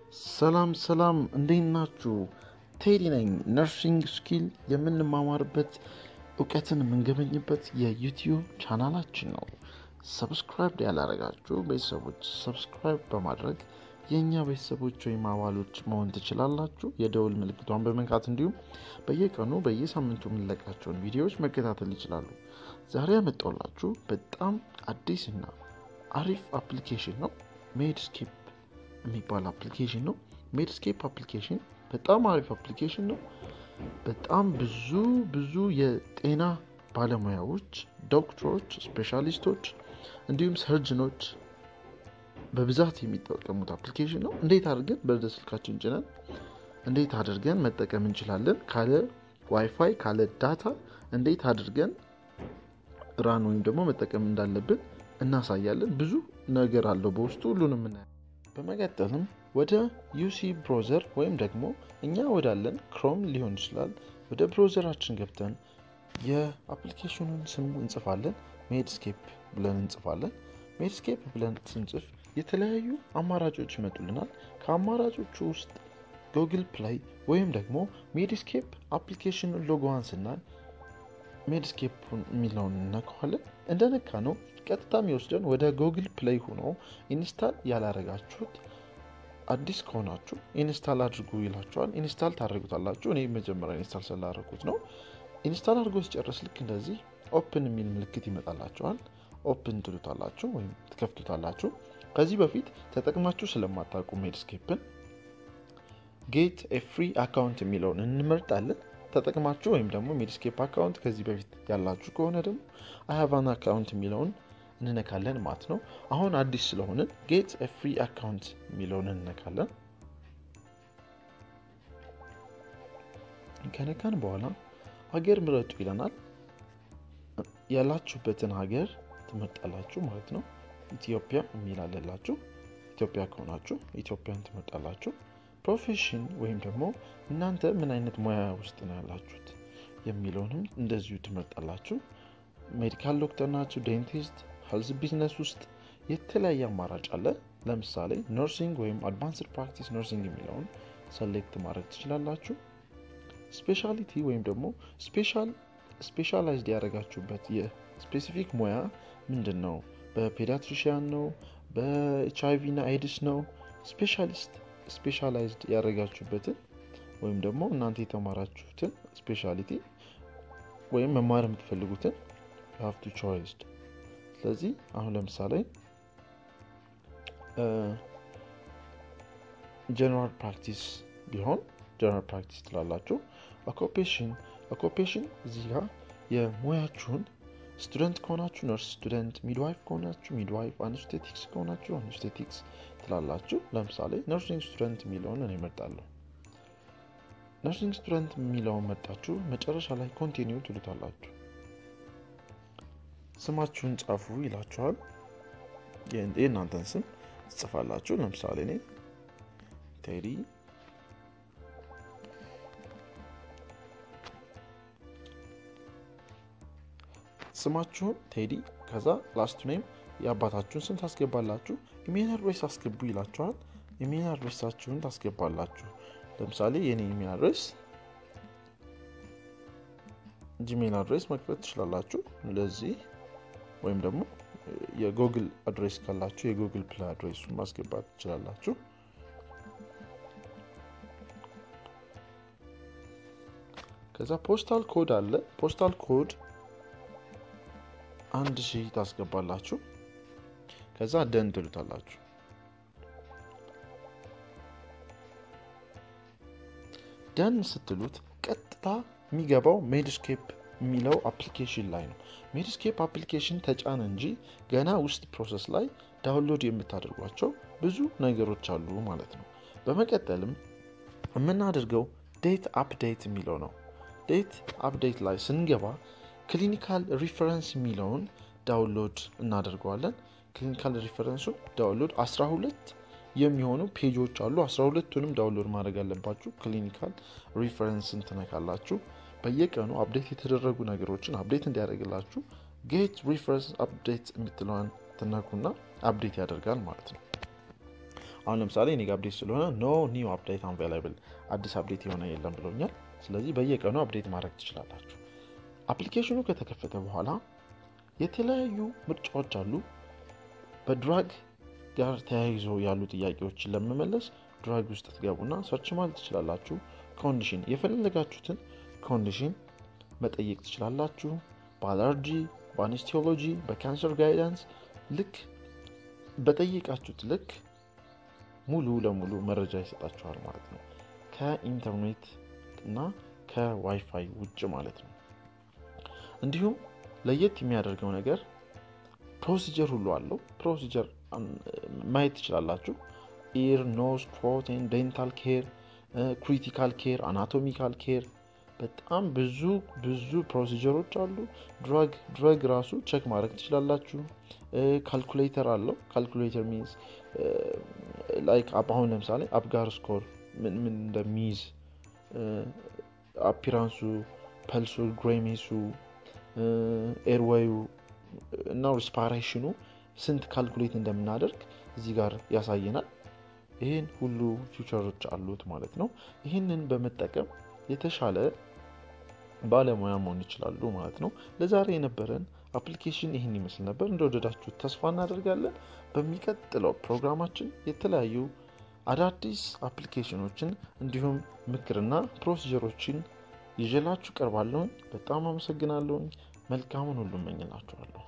ሰላም ሰላም፣ እንዴት ናችሁ? ቴዲ ነኝ። ነርሲንግ ስኪል የምንማማርበት እውቀትን የምንገበኝበት የዩቲዩብ ቻናላችን ነው። ሰብስክራይብ ያላረጋችሁ ቤተሰቦች ሰብስክራይብ በማድረግ የእኛ ቤተሰቦች ወይም አባሎች መሆን ትችላላችሁ። የደውል ምልክቷን በመንካት እንዲሁም በየቀኑ በየሳምንቱ የምንለቃቸውን ቪዲዮዎች መከታተል ይችላሉ። ዛሬ ያመጣውላችሁ በጣም አዲስና አሪፍ አፕሊኬሽን ነው። ሜድስኬፕ የሚባል አፕሊኬሽን ነው። ሜድስኬፕ አፕሊኬሽን በጣም አሪፍ አፕሊኬሽን ነው። በጣም ብዙ ብዙ የጤና ባለሙያዎች፣ ዶክተሮች፣ ስፔሻሊስቶች እንዲሁም ሰርጅኖች በብዛት የሚጠቀሙት አፕሊኬሽን ነው። እንዴት አድርገን በደ ስልካችን ጭነን እንዴት አድርገን መጠቀም እንችላለን፣ ካለ ዋይፋይ ካለ ዳታ እንዴት አድርገን ራን ወይም ደግሞ መጠቀም እንዳለብን እናሳያለን። ብዙ ነገር አለው በውስጡ ሁሉንም እናያለን። በመቀጠልም ወደ ዩሲ ብሮዘር ወይም ደግሞ እኛ ወዳለን ክሮም ሊሆን ይችላል ወደ ብሮዘራችን ገብተን የአፕሊኬሽኑን ስም እንጽፋለን። ሜድስኬፕ ብለን እንጽፋለን። ሜድስኬፕ ብለን ስንጽፍ የተለያዩ አማራጮች ይመጡልናል። ከአማራጮቹ ውስጥ ጉግል ፕላይ ወይም ደግሞ ሜድስኬፕ አፕሊኬሽኑን ሎጎዋን ስናል ሜድስኬፕን የሚለውን እነካዋለን። እንደነካ ነው ቀጥታ የሚወስደን ወደ ጉግል ፕሌይ ሆኖ ኢንስታል ያላረጋችሁት አዲስ ከሆናችሁ ኢንስታል አድርጉ ይላችኋል። ኢንስታል ታደርጉታላችሁ። እኔ መጀመሪያ ኢንስታል ስላደረጉት ነው። ኢንስታል አድርጎ ሲጨርስ ልክ እንደዚህ ኦፕን የሚል ምልክት ይመጣላችኋል። ኦፕን ትሉታላችሁ ወይም ትከፍቱታላችሁ። ከዚህ በፊት ተጠቅማችሁ ስለማታውቁ ሜድስኬፕን ጌት ኤ ፍሪ አካውንት የሚለውን እንመርጣለን። ተጠቅማችሁ ወይም ደግሞ ሜድስኬፕ አካውንት ከዚህ በፊት ያላችሁ ከሆነ ደግሞ አይሃቫን አካውንት የሚለውን እንነካለን ማለት ነው። አሁን አዲስ ስለሆንን ጌት ፍሪ አካውንት የሚለውን እንነካለን። ከነካን በኋላ ሀገር ምረጡ ይለናል። ያላችሁበትን ሀገር ትመርጣላችሁ ማለት ነው። ኢትዮጵያ የሚል አለላችሁ። ኢትዮጵያ ከሆናችሁ ኢትዮጵያን ትመርጣላችሁ። ፕሮፌሽን ወይም ደግሞ እናንተ ምን አይነት ሙያ ውስጥ ነው ያላችሁት የሚለውንም እንደዚሁ ትመርጣላችሁ። ሜዲካል ዶክተር ናችሁ፣ ዴንቲስት፣ ሄልዝ ቢዝነስ ውስጥ የተለያየ አማራጭ አለ። ለምሳሌ ነርሲንግ ወይም አድቫንስድ ፕራክቲስ ነርሲንግ የሚለውን ሰሌክት ማድረግ ትችላላችሁ። ስፔሻሊቲ ወይም ደግሞ ስፔሻላይዝድ ያደረጋችሁበት የስፔሲፊክ ሙያ ምንድን ነው? በፔዲያትሪሽያን ነው? በኤች አይቪ እና ኤድስ ነው? ስፔሻሊስት ስፔሻላይዝድ ያደረጋችሁበትን ወይም ደግሞ እናንተ የተማራችሁትን ስፔሻሊቲ ወይም መማር የምትፈልጉትን ሀፍቱ ቾይስድ። ስለዚህ አሁን ለምሳሌ ጀነራል ፕራክቲስ ቢሆን ጀነራል ፕራክቲስ ትላላችሁ። ኦኮፔሽን ኦኮፔሽን እዚህ ጋር የሙያችሁን ስቱደንት ከሆናችሁ ነርስ ስቱደንት፣ ሚድዋይፍ ከሆናችሁ ሚድዋይፍ፣ አንስቴቲክስ ከሆናችሁ አንስቴቲክስ ትላላችሁ። ለምሳሌ ነርሲንግ ስቱደንት የሚለውን እኔ እመርጣለሁ። ነርሲንግ ስቱደንት የሚለውን መርጣችሁ መጨረሻ ላይ ኮንቲኒው ትሉታላችሁ። ስማችሁን ጻፉ ይላችኋል። የእናንተን ስም ትጽፋላችሁ። ለምሳሌ እኔ ቴዲ ስማችሁን ቴዲ ከዛ ላስት ኔም የአባታችሁን ስም ታስገባላችሁ። ኢሜል አድሬስ አስገቡ ይላችኋል። ኢሜል አድሬሳችሁን ታስገባላችሁ። ለምሳሌ የኔ ኢሜል አድሬስ ጂሜል አድሬስ መክፈት ትችላላችሁ። ለዚህ ወይም ደግሞ የጉግል አድሬስ ካላችሁ የጉግል ፕላይ አድሬሱን ማስገባት ትችላላችሁ። ከዛ ፖስታል ኮድ አለ። ፖስታል ኮድ አንድ ሺህ ታስገባላችሁ። ከዛ ደን ትሉታላችሁ። ደን ስትሉት ቀጥታ የሚገባው ሜድስኬፕ የሚለው አፕሊኬሽን ላይ ነው። ሜድስኬፕ አፕሊኬሽን ተጫነ እንጂ ገና ውስጥ ፕሮሰስ ላይ ዳውንሎድ የምታደርጓቸው ብዙ ነገሮች አሉ ማለት ነው። በመቀጠልም የምናደርገው ዴት አፕዴት የሚለው ነው። ዴት አፕዴት ላይ ስንገባ ክሊኒካል ሪፈረንስ የሚለውን ዳውንሎድ እናደርገዋለን። ክሊኒካል ሪፈረንሱን ዳውንሎድ 12 የሚሆኑ ፔጆች አሉ። 12ቱንም ዳውንሎድ ማድረግ አለባችሁ። ክሊኒካል ሪፈረንስን ትነካላችሁ። በየቀኑ አፕዴት የተደረጉ ነገሮችን አፕዴት እንዲያደርግላችሁ ጌት ሪፈረንስ አፕዴት የምትለዋን ትነኩና አፕዴት ያደርጋል ማለት ነው። አሁን ለምሳሌ እኔ ጋ አፕዴት ስለሆነ ኖ ኒው አፕዴት አንቬላብል አዲስ አፕዴት የሆነ የለም ብሎኛል። ስለዚህ በየቀኑ አፕዴት ማድረግ ትችላላችሁ። አፕሊኬሽኑ ከተከፈተ በኋላ የተለያዩ ምርጫዎች አሉ። በድራግ ጋር ተያይዞ ያሉ ጥያቄዎችን ለመመለስ ድራግ ውስጥ ትገቡና ሰርች ማለት ትችላላችሁ። ኮንዲሽን የፈለጋችሁትን ኮንዲሽን መጠየቅ ትችላላችሁ። በአለርጂ፣ በአኔስቲዮሎጂ፣ በካንሰር ጋይዳንስ ልክ በጠየቃችሁት ልክ ሙሉ ለሙሉ መረጃ ይሰጣችኋል ማለት ነው። ከኢንተርኔት እና ከዋይፋይ ውጭ ማለት ነው። እንዲሁም ለየት የሚያደርገው ነገር ፕሮሲጀር ሁሉ አለው። ፕሮሲጀር ማየት ትችላላችሁ። ኢር፣ ኖዝ፣ ትሮት፣ ዴንታል ኬር፣ ክሪቲካል ኬር፣ አናቶሚካል ኬር በጣም ብዙ ብዙ ፕሮሲጀሮች አሉ። ድራግ ድረግ ራሱ ቸክ ማድረግ ትችላላችሁ። ካልኩሌተር አለው። ካልኩሌተር ሚንስ ላይክ አሁን ለምሳሌ አፕጋር ስኮር ምን ምን እንደሚይዝ አፒራንሱ፣ ፐልሱ፣ ግሬሜሱ፣ ኤርዌዩ እና ሪስፓሬሽኑ ስንት ካልኩሌት እንደምናደርግ እዚህ ጋር ያሳየናል። ይህን ሁሉ ፊውቸሮች አሉት ማለት ነው። ይህንን በመጠቀም የተሻለ ባለሙያ መሆን ይችላሉ ማለት ነው። ለዛሬ የነበረን አፕሊኬሽን ይህን ይመስል ነበር። እንደወደዳችሁት ተስፋ እናደርጋለን። በሚቀጥለው ፕሮግራማችን የተለያዩ አዳዲስ አፕሊኬሽኖችን እንዲሁም ምክርና ፕሮሲጀሮችን ይዤላችሁ ቀርባለሁኝ። በጣም አመሰግናለሁኝ። መልካሙን ሁሉ እመኝላችኋለሁ።